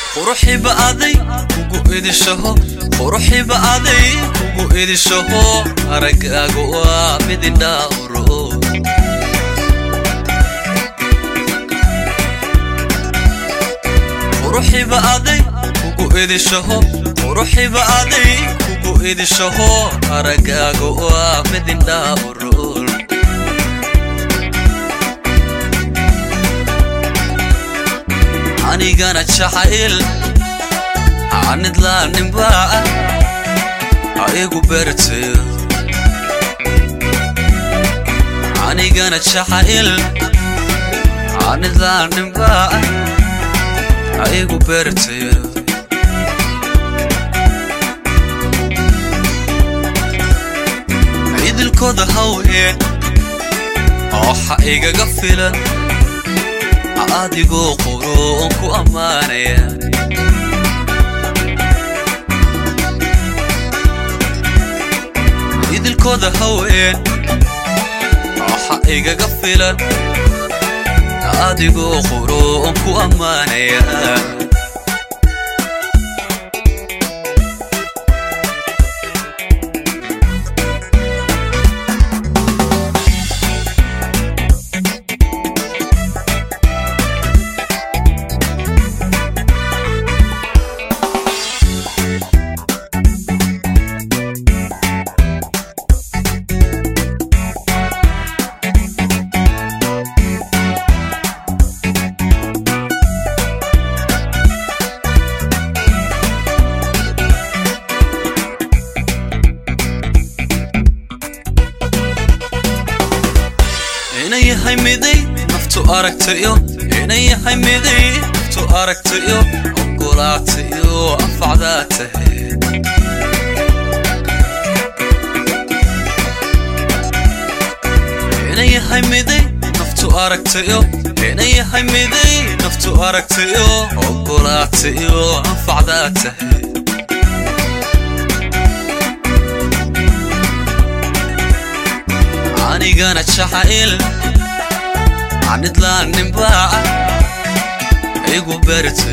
quruxiba aday kugu idishaho quruxiba aday kugu idishaho araggaagu waa midindhaawro quruxiba aday kugu idishaho quruxiba aday kugu idishaho araggaagu waa midindhaawro anigana jacayl anidlaaninbaa ha igu berteyo anigana jacayl anidlaaninbaa ha igu berteyo idilkooda haween ooxa igaga filan adigoo qoro oon ku ammaanaya idilkooda haween waxa igaga filan adigoo qoro oon ku ammaanaya inayahay miday naftu aragtayo inayahay miday naftu aragtayo ogolaatayo anfacdaa tahay inayahay miday naftu aragtayo inayahay miday naftu aragtayo ogolaatayo anfacdaa tahay anigana jacayl anidlaaninbaa igu berte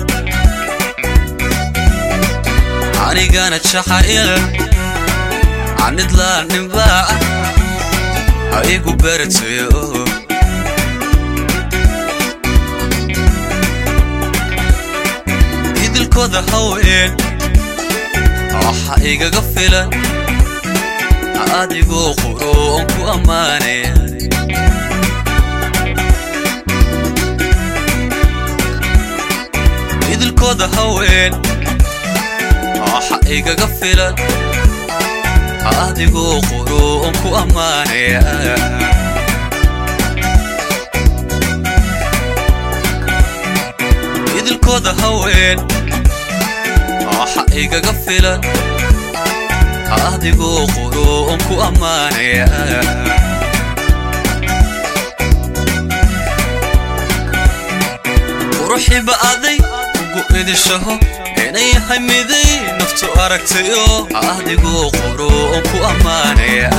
anigana jacayl anidlaaninbaa igu berteyo idilkooda haween waxa igaga filan adigoo qoro oon ku ammaanaya idilkooda haween waxa igaga filan adigoo qoro oon ku ammaanaya idilkooda haween waxa igaga filan adigoo qoro oon ku ammaanaya quruxiba aday kugu idishaho inayahay miday naftu aragtayo adigoo qoro oon ku ammaanaya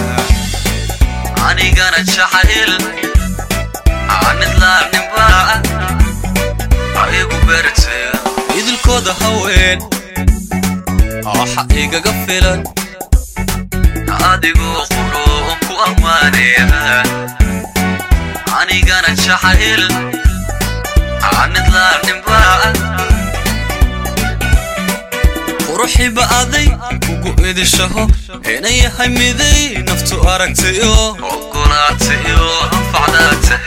anigana jacayl anidlaaninbaa igu berteyo idilkooda haween waxa igaga filan adigoo quro oon ku ammaanaya anigana jacayl anidlaaninbaa quruxiba aday kugu idishaho inayahay miday naftu aragtayo ogolaatayo anfacdaa tahay